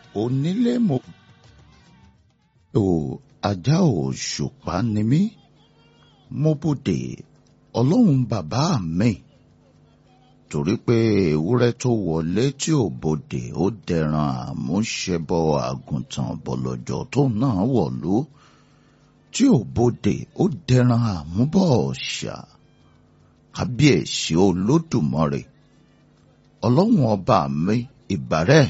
onílé mo ò ajá òṣùpá ni mí mo bòde ọlọ́run bàbá mi torí pé ewúrẹ́ tó wọlé tí ò bòde ó dẹran àmúṣẹbọ àgùntàn bọ̀lọ̀jọ̀ tó náà wọ̀lú tí ò bòde ó dẹran àmúbọ̀ ọ̀ṣà kábíyèsí olódùmarè ọlọ́run ọba mi ìbàrẹ̀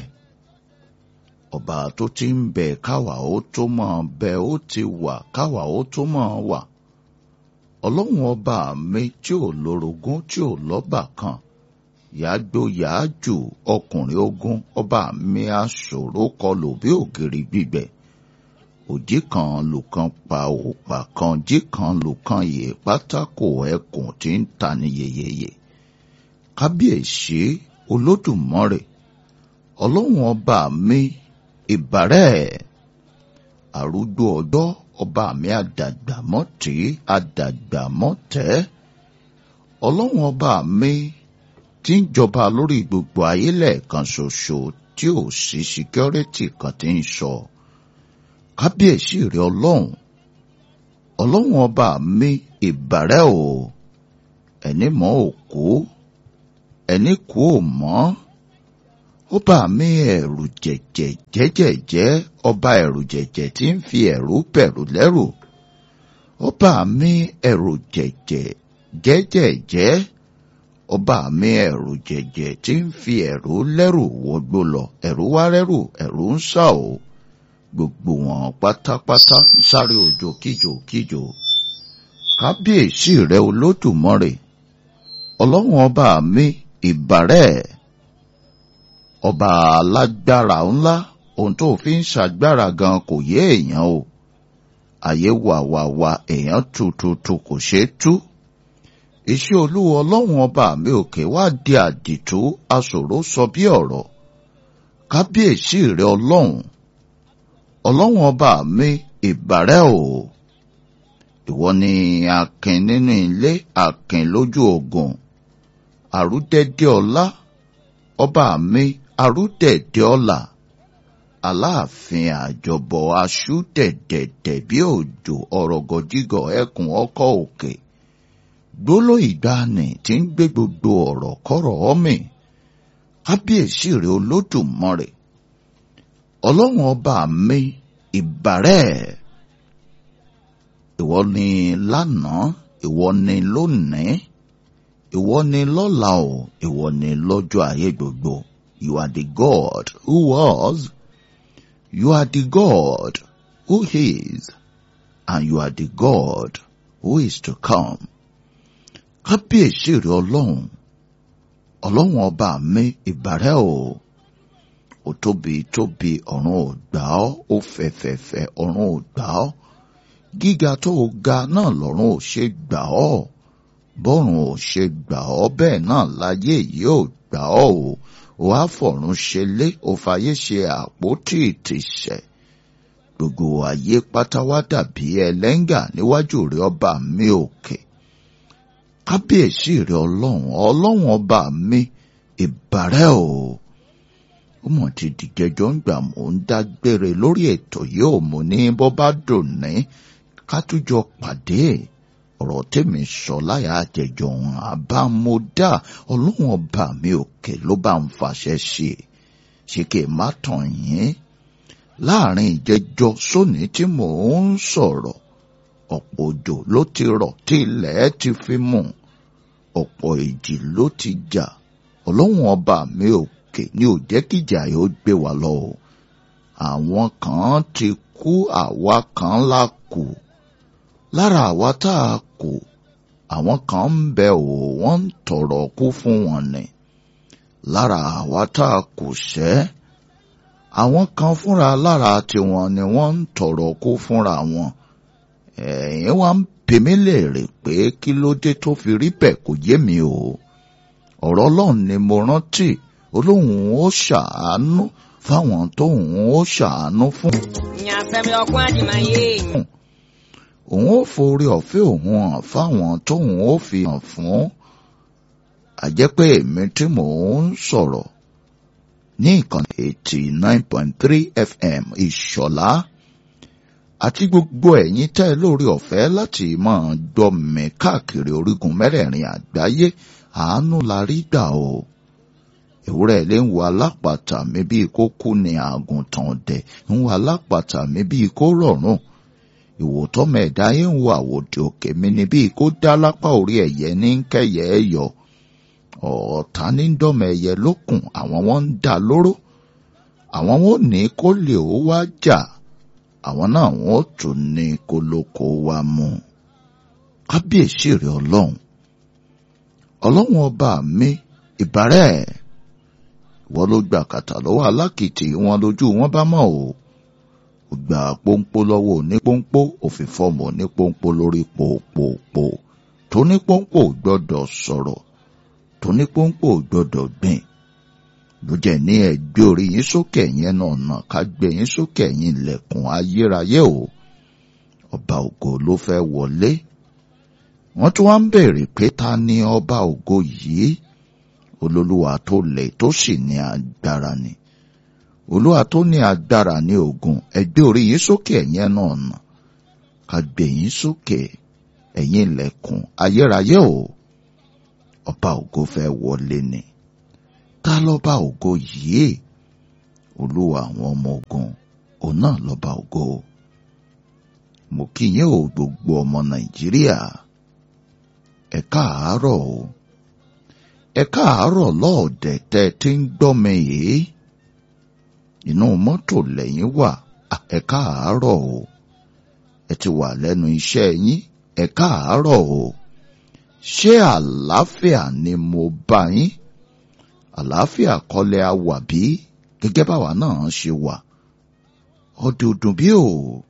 ọba tó ti ń bẹ káwa ó tó máa bẹ ó ti wà káwa ó tó máa wà ọlọ́run ọba mi tí ò lórogún tí ò lọ́bà kan yàgbó yàájù ọkùnrin ogun ọba mi aṣòro kọlù bí ògiri gbígbẹ òjì kan lùkan pa òpà kan jí kan lùkan yè pátákó ẹkùn tí ń ta ní yeyeye kábíyèsí olódùmarè ọlọ́run ọba mi ìbàrẹ̀ àrúgbó ọjọ́ ọba mi àdàgbàmọ́tì àdàgbàmọ́tẹ́ ọlọ́run ọba mi tí ń jọba lórí gbogbo ayé lẹ́ẹ̀kan ṣoṣo tí ò sí síkírẹ́tì kan tí ń sọ kábíyèsí rẹ ọlọ́run ọlọ́run ọba mi ìbàrẹ̀ o ẹni mọ́ òkú ẹni kú ò mọ́ ọba mi ẹ̀rù jẹ̀jẹ̀ jẹ́jẹ̀jẹ́ ọba ẹ̀rù jẹ̀jẹ̀ tí ń fi ẹ̀rù bẹ̀rù lẹ́rù ọba mi ẹ̀rù jẹ̀jẹ̀ jẹ́jẹ̀jẹ́ ọba mi ẹ̀rù jẹ̀jẹ̀ tí ń fi ẹ̀rù lẹ́rù wọgbó lọ ẹ̀rù wá rẹ́rù ẹ̀rù ń sà o gbogbo wọn pátápátá ń sáré òjò kíjò kíjò kábíyèsí rẹ olódùmarè ọlọ́run ọba mi ìbàrẹ̀ ọba alágbára ńlá ohun tó fi ń ṣàgbára gan kò yé èèyàn o àyè wàwàwà èèyàn tututu kò ṣeé tú iṣẹ́ olúwa ọlọ́run ọba mi òkè wá di àdìtú aṣòro sọ bí ọ̀rọ̀ kábíyèsí rẹ ọlọ́run ọlọ́run ọba mi ìbàrẹ̀ o ìwọ ni akin nínú ilé akin lójú ogun àrúdẹ̀dẹ̀ ọlá ọba mi àrúdẹ̀dẹ̀ ọlá aláàfin àjọbọ aṣú dẹ̀dẹ̀dẹ̀ bí òjò ọ̀rọ̀gọ̀jígọ̀ ẹkùn ọkọ̀ òkè gbóló ìgbàanì tí ń gbé gbogbo ọ̀rọ̀ kọ́rọ̀ ọ́mì kábíyèsí rẹ̀ olódùmarè ọlọ́run ọba mi ìbàrẹ̀ ìwọ ni lánàá ìwọ ni lónìí ìwọ ni lọ́la o ìwọ ni lọ́jọ́ ayé gbogbo you are the God who was you are the God who is and you are the God who is to come kábíyèsí rẹ ọlọ́run ọlọ́run ọba mi ìbàrẹ̀ o ó tóbi tóbi ọ̀run ò gbà ọ́ ó fẹ̀fẹ̀fẹ̀ ọ̀run ò gbà ọ́ gíga tó o ga náà lọ́run ò ṣe gbà ọ́ bọ́run ò ṣe gbà ọ́ bẹ́ẹ̀ náà láyé yìí ò gbà ọ́ o ò á fọ̀run ṣe lé ò fàyè ṣe àpótí ìtìsẹ̀ gbogbo ayé pátá wá dàbí ẹlẹ́ngà níwájú rẹ ọba mi òkè kábíyèsí rẹ ọlọ́run ọlọ́run ọba mi ìbàrẹ̀ o ó mọ̀ ti dìgẹ́jọ́ ń gbà mò ń dágbére lórí ètò yìí ò mú ní bó bá dùn ní ká tújọ pàdé ọ̀rọ̀ tèmi sọ láyà àjẹjọ ọ̀hún àbámọ́dá ọlọ́run ọba mi òkè ló bá ń fàṣẹ ṣe ṣe kí n má tàn yín láàrin ìjẹjọ sóní tí mò ń sọ̀rọ̀ ọ̀pọ̀ òjò ló ti rọ̀ tí ilẹ̀ ti fi mú ọ̀pọ̀ ìjì ló ti jà ọlọ́run ọba mi òkè ni ò jẹ́ kíjà yóò gbé wa lọ o àwọn kan ti kú àwa kan la kù lára àwa tá a kù àwọn kan ń bẹ ò wọ́n ń tọrọ kú fún wọn ni lára àwa tá a kù sẹ́ àwọn kan fúnra lára tiwọn ni wọ́n ń tọrọ kú fúnra wọn ẹ̀yin wá ń bi mí léèrè pé kí ló dé tó fi rí bẹ́ẹ̀ kò yé mi o ọ̀rọ̀ ọlọ́run ni mo rántí olóhùn ó ṣàánú fáwọn tóhùn ó ṣàánú fún. nyasɛm ɔko adima ye òun ó forí ọ̀fẹ́ òun hàn fáwọn tóhùn ó fi hàn fún. àjẹ́ pé èmi tí mò ń sọ̀rọ̀ ní ìkànnì eighty nine point three fm ìṣọ̀lá àti gbogbo ẹ̀yin tẹ́ lórí ọ̀fẹ́ láti máa gbọ́ mi káàkiri orígun mẹ́rẹ̀ẹ̀rin àgbáyé àánú la rí gbà o ewúrẹ́ ilé ń wo alápàtà mi bíi kó kú ni àgùntàn ọ̀dẹ̀ ń wo alápàtà mi bíi kó rọ̀rùn ìwòtọ́ mẹ́ẹ̀dá yẹn ń wo àwòdì òkè mi ni bíi kó dá lápá orí ẹ̀yẹ ní kẹ́yẹ ẹ̀ yọ ọ̀ọ́ta ní dọ́mọ ẹ̀yẹ lókun àwọn wọn ń dà lóró àwọn wọn ò ní kó lè ó wá jà àwọn náà wọn ò tún ní kó lóko wá mú kábíyèsí rẹ ọlọ́run ọlọ́run ọba mi ìbárẹ̀ ìwọ ló gbà kàtà lọ́wọ́ alákìtì wọn lójú wọn bá mọ̀ o ò gbà pọ́npọ́ lọ́wọ́ onípọ́npọ́ òfin fọ́ọ̀mù onípọ́npọ́ lórí pòpòpò tónípọ́npọ́ gbọ́dọ̀ sọ̀rọ̀ tónípọ́npọ́ gbọ́dọ̀ gbìn ló jẹ́ ní ẹgbẹ́ orí yín sókè yẹn náà nà ká gbé yín sókè yín lẹ̀kùn ayérayé o ọba ògo ló fẹ́ wọlé wọ́n tún wá ń béèrè pé ta ni ọba ògo yìí olólùwà tó lè tó sì ní agbára ni olúwa tó ní agbára ní ogun ẹgbẹ́ orí yín sókè ẹ̀yẹn náà nà ká gbé yín sókè ẹ̀yìn ilẹ̀kùn ayérayé o ọba ògo fẹ́ wọlé ni ta lọ́ba ògo yìí olúwa àwọn ọmọ ogun òun náà lọ́ba ògo mo kí yín o gbogbo ọmọ nàìjíríà ẹ káàárọ̀ o ẹ káàárọ̀ lọ́ọ̀dẹ̀ tẹ́ ẹ ti ń gbọ́ mi yìí inú mọ́tò lẹ́yìn wà ẹ káàárọ̀ o ẹ ti wà lẹ́nu iṣẹ́ yín ẹ káàárọ̀ o ṣé àlàáfíà ni mo bá yín àlàáfíà kọ́lẹ̀ á wà bí gẹ́gẹ́ báwa náà ṣe wà ọdọọdún bí o